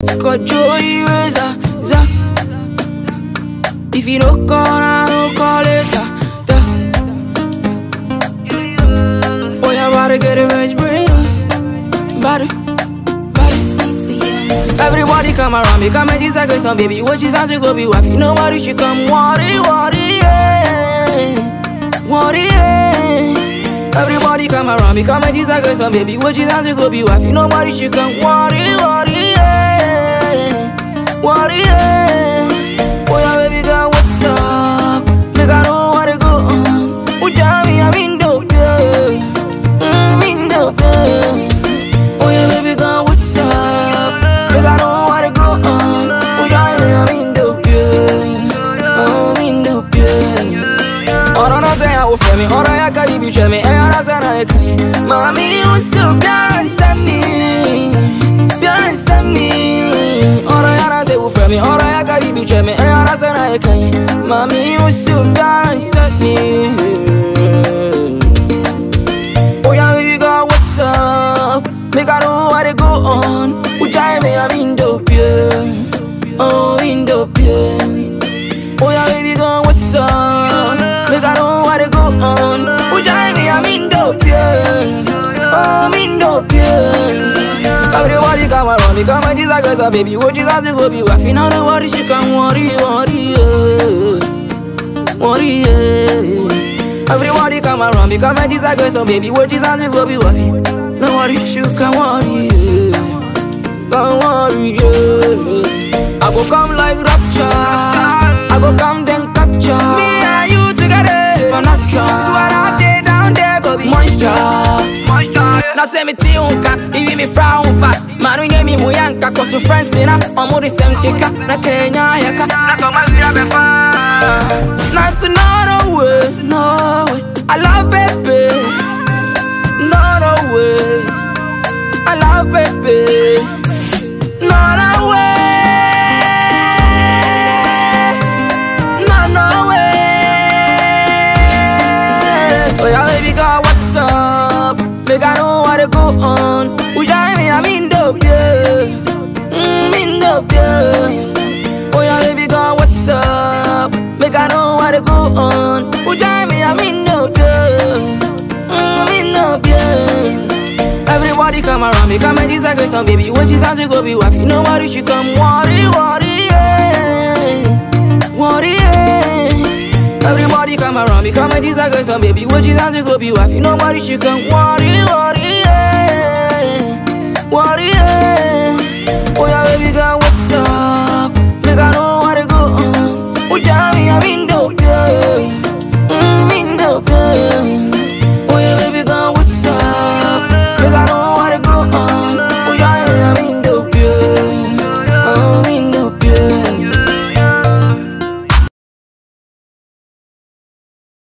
Scott Joey Razor, za. If you don't call, I don't call later. Da. Boy, I gotta get revenge, brain. Body, body. Everybody come around me, come and disagree some baby. What you sound to go be wife? You know what? You should come, worry, worry, yeah. Worry, yeah. Everybody come around me, come and disagree some baby. What you sound to go be wife? You know what? You should come, worry, worry, yeah. Worry, yeah. Boy, yeah, baby girl, what's up? Make I know what to go on. Oh, tell me I'm in dope, yeah. Mm, in dope, yeah. Oh, yeah, baby girl, what's up? Make I know what to go on. Oh, tell me I'm in dope, yeah. Oh, I'm in dope, yeah. ọ̀rọ̀ náà sẹ́yìn àwọn fẹ́mi ọ̀rọ̀ yà ká ibi jẹ́ mi ẹ̀yà ara sẹ́nà ẹ̀ka yìí. Màmí ó sì bíárẹ̀ sẹ́mi bíárẹ̀ sẹ́mi ọ̀rọ̀ yà náà sẹ́yìn fẹ́mi ọ̀rọ̀ yà ká ibi jẹ́ mi ẹ̀yà ara sẹ́nà ẹ̀ka yìí. Màmí ó sì bíárẹ̀ sẹ́mi. Oya baby girl what's up? Make I know what they go on. Ujai me I'm in dope yeah. Oh in dope yeah. Oya baby girl, what's up? Make I know what to go on. Ujai me, I'm in dope, yeah. Oh, I'm in dope, yeah. Everybody come around me, come and disagree, so baby. What you got to go be wife? You know the worry, she can worry, worry, yeah. Worry, yeah. Everybody come around me, come and disagree, so baby. What you got to go be wife? No worry, she can worry, yeah. Don't worry, yeah. I go come like rapture. I go come then capture. Me and you together. Supernatural. Swear out there, down there, go be monster. Now say me tiunka, ivi mi fra unfa Manu nye mi huyanka, kosu friends ina Omuri semtika, na Kenya yaka Na toma vira befa Not to no way, no way I love baby No, no way I love baby No, no way No, no way Oh yeah, baby girl, what's up? Make I know what to go on Ujai me, I'm in dope, yeah mm, in dope, yeah Oh yeah, baby girl, what's up? Make I know what to go on Ujai me, I'm in dope, yeah mm, I'm in dope, yeah Everybody come around me, come and disagree some baby. What you sound to go be wife? You know what? You should come worry, worry, yeah. Worry, yeah. Everybody come around me, come and disagree some baby. What you sound to go be wife? You know what? You should come worry, worry, yeah. Worry, yeah. Oh yeah, baby girl,